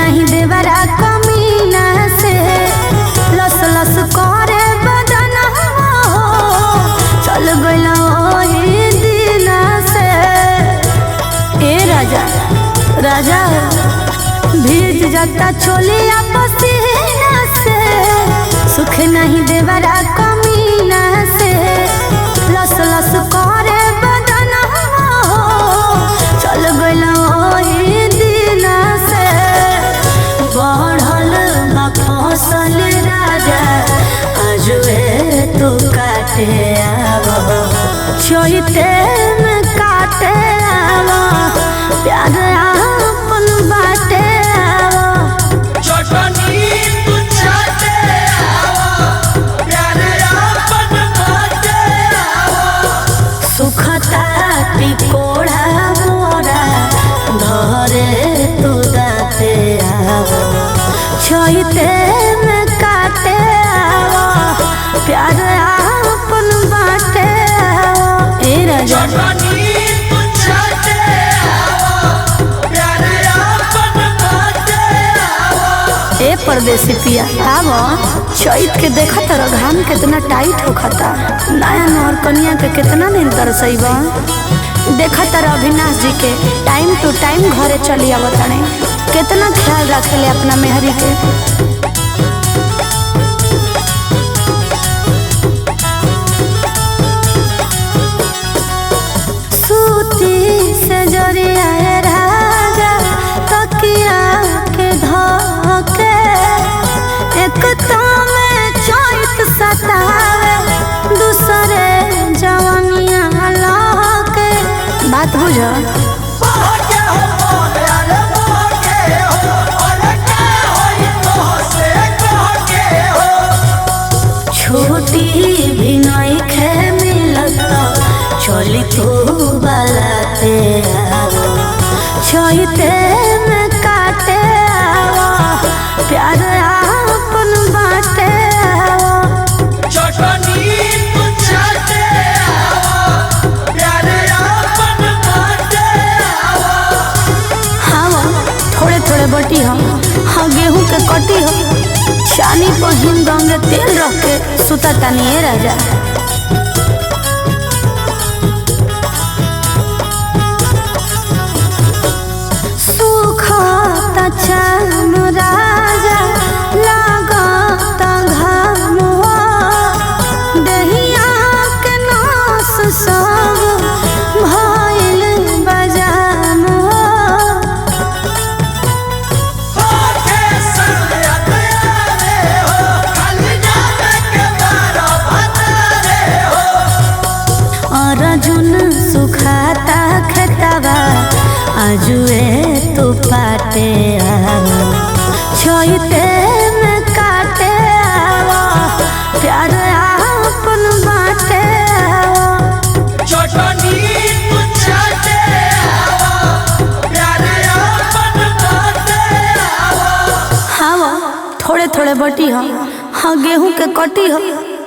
नहीं देवरा कमीना से लस लस करे बदन हो चल गइल ओही दिना से ए राजा राजा भीज जाता चोलिया पसीना से सुख नहीं देवरा कमीना से लस लस करे बदन हो चल गइल ओही दिना से बढ़ल बा फसल राजा आजुए तू काटे आवो चोइते में काटे आवो प्यार आपन बाटे आवो चटनी तू चाटे आवा प्यारे आपन बाटे आवा सुखता टिकोड़ा मोरा धरे तू दाते आवो छोइते में काटे आवो प्यार आपन बाटे आवो ए राजा चटनी तू चाटे आवा प्यारे आपन बाटे आवा ए परदेसी पिया आवो चैत के देखा तर घाम कितना टाइट होखता नया नौर कनिया के कितना दिन तरसैबा देखा तर अविनाश जी के टाइम टू टाइम घरे चली आवतने कितना ख्याल रखेले अपना मेहरी के सूती से जरिया ए राजा तकिया के धके एक में चैत सतावे दूसरे जवानिया लहके बात बुझ बाके हो बोले अरे बाके हो अरे का होई तो से कहके हो छोटी भी नहीं खे मिलत चली तू बलाते आवो छोइते में काटे आवो प्यार आपन बाटे आवो चटनी तू चाटे आवा प्यारे आपन बाटे आवा हाँ थोड़े थोड़े बटी हम हाँ गेहूं के कटी हम चानी पर हिम गंगे तेल रख के सुता तानी ए राजा सुखत चाम राजा लागत घाम दहिया के नास सब भइल बजाम बाके सया रे हो खाली जाने के बारा भतरे हो अर्जुन सुखाता खेतवा आजुए तू पाटे आवो छोइते में काटे आवो प्यार आपन बाटे आवो चटनी तू चाटे आवा प्यारे आपन बाटे आवा हाँ थोड़े थोड़े बटी हम हाँ गेहूं के कटी हम